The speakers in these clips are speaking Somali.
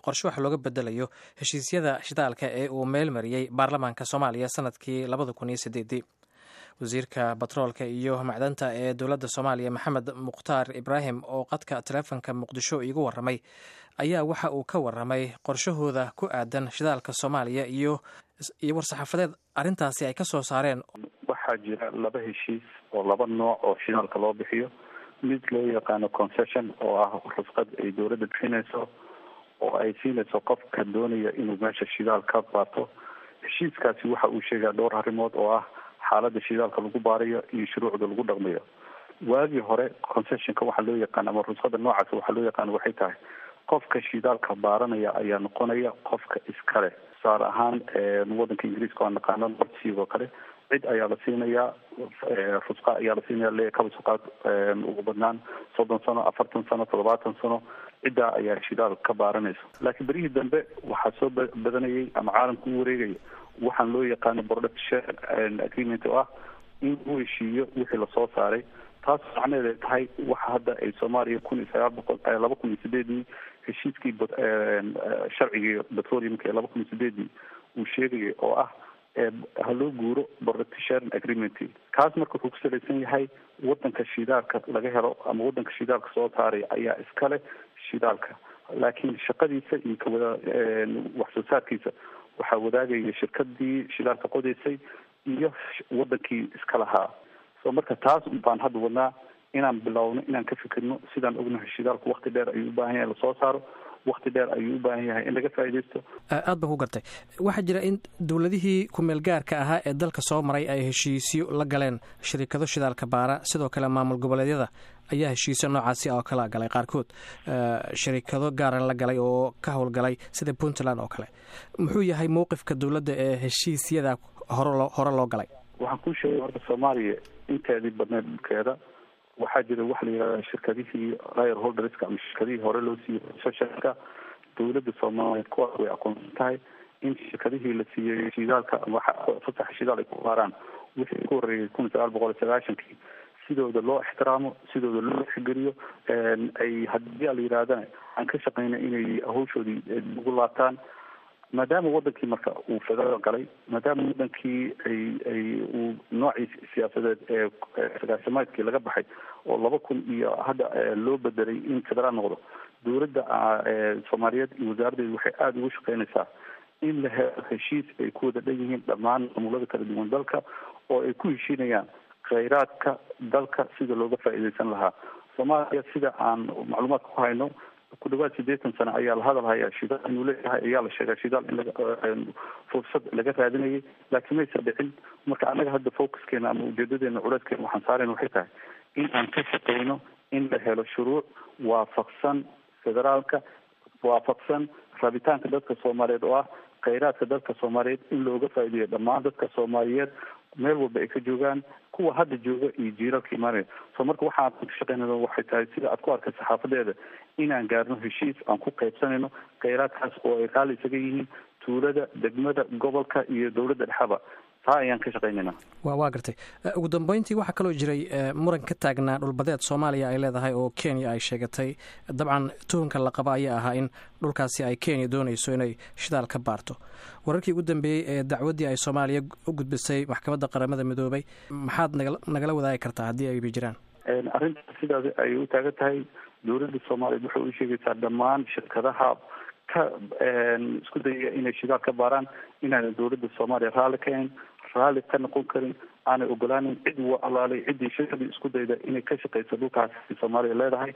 qorshe wax looga bedelayo heshiisyada shidaalka ee uu meel mariyey baarlamaanka soomaaliya sanadkii labada kun iyo sideedii wasiirka batroolka iyo macdanta ee dowladda soomaaliya maxamed mukhtaar ibraahim oo qadka taleefonka muqdisho iigu waramay ayaa waxa uu ka waramay qorshahooda ku aadan shidaalka soomaaliya iyo iyo war-saxaafadeed arrintaasi ay ka soo saareen waxaa jira laba heshiis oo laba nooc oo shidaalka loo bixiyo mid loo yaqaano concession oo ah rusqad ay dowladda bixinayso oo ay siinayso qofka doonaya inuu meesha shidaal ka baato heshiiskaasi waxa uu sheegaa dhowr arrimood oo ah xaalada shidaalka lagu baarayo iyo shuruucda lagu dhaqmayo waagii hore concessionka waxaa loo yaqaan ama rusqada noocaas waxaa loo yaqaan waxay tahay qofka shidaalka baaranaya ayaa noqonaya qofka iskale tusaale ahaan wadanka ingiriiska waa naqaano nordsea oo kale cid ayaa la siinayaa rusqa ayaa la siinaya le kabasuqaad ugu badnaan soddon sano afartan sano toddobaatan sano ciddaa ayaa shidaal ka baaranaysa laakiin berihii dambe waxaa soo badanayay ama caalamka u wareegaya waxaan loo yaqaano production agreement oo ah in uu heshiiyo wixii lasoo saaray taas macnaheed ay tahay waxa hadda ay soomaaliya kun iyo sagaal boqol laba kun iyo sideedii heshiiskii sharcigii petroleumka ee laba kun iyo sideedii uu sheegaya oo ah ha loo guuro production agreement kaas marka wuxuu ku salaysan yahay wadanka shidaalka laga helo ama wadanka shidaalka soo saaray ayaa iskale shidaalka laakiin shaqadiisa iyo kawada wax soo saarkiisa waxaa wadaagaya shirkadii shidaalka qodaysay iyo wadankii iska lahaa so marka taas baan hadda wadnaa inaan bilowno inaan ka fikirno sidaan ognahay shidaalku wakti dheer ayuu u baahan yahay lasoo saaro wakti dheer ayuu u baahan yahay in laga faaidaysto aad baan ku gartay waxaa jira in dowladihii kumeel gaarka ahaa ee dalka soo maray ay heshiisyo la galeen shirikado shidaalka baara sidoo kale maamul goboleedyada ayaa heshiisyo noocaasi oo kala galay qaarkood shirikado gaara la galay oo ka howlgalay sida puntland oo kale muxuu yahay mowqifka dowladda ee heshiisyada hore hore loo galay waxaan kuu sheegay horta soomaaliya inteedii badneed dhulkeeda waxaa jira waxa la yihahda shirkadihii ryer holderska ama shirkadihii hore loo siiyey concessionka dowladda soomaaliyeed kuwaas way aqoonsan tahay in shirkadihii la siiyey shidaalka ama fasaxa shidaal ay ku baaraan wixii ku horreeyay kun iyo sagaal boqol iyo sagaashankii sidooda loo ixtiraamo sidooda loo xigeliyo ay haddii a la yidhahdana aan ka shaqeyna inay hawshoodii ugu laabtaan maadaama wadankii marka uu federaal galay maadaama wadankii ay ay uu noocii siyaasadeed ee sagaashamaadkii laga baxay oo laba kun iyo hadda loo bedelay in federaal noqdo dowladda soomaaliyeed iyo wasaaraddeedu waxay aada ugu shaqeynaysaa in la helo heshiis ay ku wada dhan yihiin dhammaan maamulada kala duwan dalka oo ay ku heshiinayaan khayraadka dalka sida looga faa'iidaysan lahaa soomaaliya sida aan macluumaadka ku hayno ku dhawaad sideetan sano ayaa la hadal hayaa shidaal inuu leeyahay ayaa la sheegaa shidaal in laga fursad laga raadinayay laakiin maysa dhicin marka annaga hadda focuskeena ama ujeedadeena culeyskeena waxaan saarayna waxay tahay in aan ka shaqeyno in la helo shuruuc waafaqsan federaalka waafaqsan rabitaanka dadka soomaaliyeed oo ah khayraadka dadka soomaaliyeed in looga faa'iideeyo dhammaan dadka soomaaliyeed meel walba ay ka joogaan kuwa hadda jooga iyo jiiralka imaanaya so marka waxaan ka shaqeynayno waxay tahay sida aad ku arkay saxaafadeeda inaan gaarno heshiis aan ku qaybsanayno khayraadkaas oo ay raalli isaga yihiin tuulada degmada gobolka iyo dowladda dhexaba taa ayaan ka shaqeynayna wa waa gartay ugu dambeyntii waxaa kaloo jiray muran ka taagnaa dhulbadeed soomaaliya ay leedahay oo kenya ay sheegatay dabcan tuhunka la qaba ayaa ahaa in dhulkaasi ay kenya doonayso inay shidaal ka baarto wararkii ugu dambeeyey ee dacwaddii ay soomaaliya u gudbisay maxkamadda qaramada midoobay maxaad naga nagala wadaagi kartaa haddii ayba jiraan arrintaas sidaas ay u taagan tahay dowladda soomaaliyeed waxay u sheegaysaa dhammaan shirkadaha ka isku dayaya inay shidaal ka baaraan inaana dowladda soomaaliya raalli ka ahayn raalli ka noqon karin aanay ogolaanin cid wa alaalay ciddii shirkadii isku dayda inay ka shaqeyso dhulkaas soomaaliya leedahay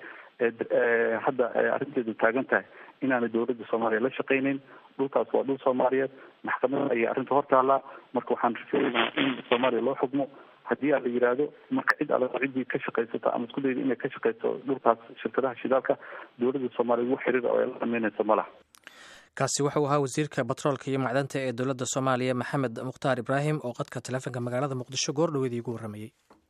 hadda arrinteedu taagan tahay inaanay dowladda soomaaliya la shaqeyneyn dhulkaas waa dhul soomaaliyeed maxkamada ayay arrinta hor taallaa marka waxaan rafeynaa in soomaaliya loo xugmo haddii a la yidhaahdo marka cid alla ciddii ka shaqaysata ama isku dayda inay ka shaqeyso dhulkaas shirkadaha shidaalka dowladda soomaaliya ugu xiriir oo ay la dhameynayso ma laha kaasi wuxuu ahaa wasiirka batroolka iyo macdanta ee dowladda soomaaliya maxamed mukhtaar ibraahim oo qadka taleefonka magaalada muqdisho goor dhaweedii ugu warramayey